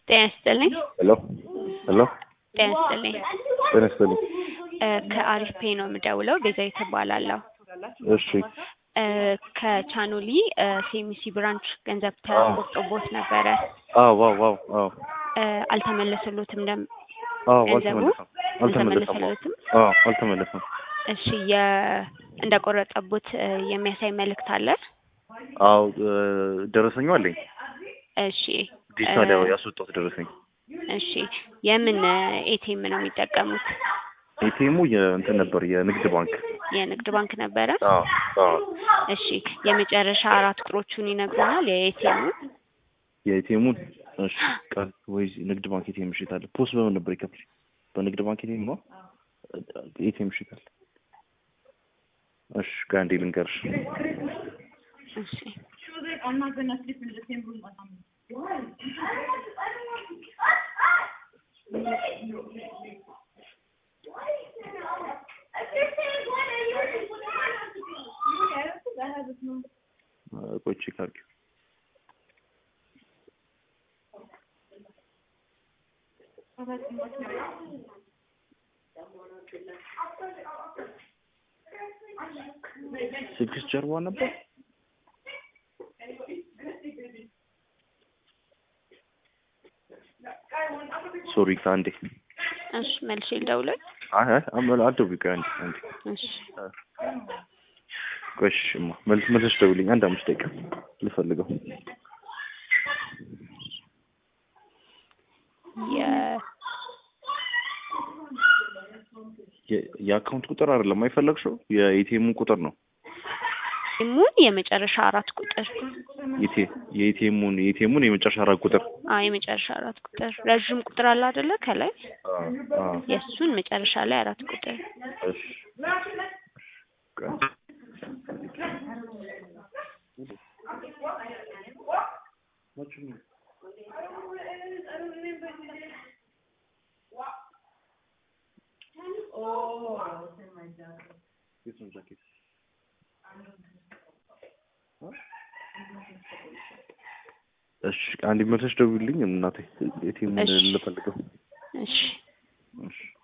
ጤና ይስጥልኝ። ሄሎ ሄሎ ጤና ይስጥልኝ። ጤና ይስጥልኝ። እ ከአሪፍ ፔ ነው የምደውለው። ቤዛዊት እባላለሁ። እሺ እ ከቻኖሊ እ ሴሚሲ ብራንች ገንዘብ ተቆርጦቦት ነበረ። አዎ ዋው ዋው አዎ እ አልተመለሰሎትም ደም አዎ ገንዘቡ አልተመለሰም አልተመለሰም አልተመለሰሎትም። አዎ አልተመለሰም እሺ የ እንደቆረጠቦት እ የሚያሳይ መልእክት አለ? አዎ እ ደረሰኙ አለኝ እሺ ዲጂታል ያው እ ያስወጣሁት ደረሰኝ እሺ የምን ኤቲኤም ነው የሚጠቀሙት? ኤቲኤሙ የእንትን ነበር የንግድ ባንክ የንግድ ባንክ ነበረ። አዎ አዎ እሺ የመጨረሻ አራት ቁጥሮቹን ይነግሩናል የኤቲኤሙ? የኤቲኤሙን እሺ ቃል ወይ ንግድ ባንክ ኤቲኤም ይሽጣል ፖስት በምን ነበር ይከፍል በንግድ ባንክ ኤቲኤም ነው ኤቲኤም ይሽጣል እሺ ከአንዴ ልንገርሽ እሺ እ ቆይ ቼክ አድርጊው ስድስት ጀርባ ነበር ሶሪ ከአንዴ እሺ መልሼ ልደውልልህ? አይ አይ አመል አትደውይ ቆይ አንዴ አንዴ እሺ ቆይ እሺ እማ መልስ መልሰሽ ደውልኝ አንድ አምስት ደቂቃ ልፈልገው የ የ- የአካውንት ቁጥር አይደለም አይፈለግሽው የኤቲኤሙ ቁጥር ነው ኢሙን የመጨረሻ አራት ቁጥር የኤቲ- የኤቲኤሙን የኤቲኤሙን የመጨረሻ አራት ቁጥር አዎ የመጨረሻ አራት ቁጥር ረዥም ቁጥር አለ አይደለ ከላይ አዎ አዎ የእሱን መጨረሻ ላይ አራት ቁጥር እሺ ቆይ የቱን ጃኬት እሺ አንድ መልሰሽ ደውልልኝ እናቴ ኤቲኤሙን እሺ። ልፈልገው እሺ እሺ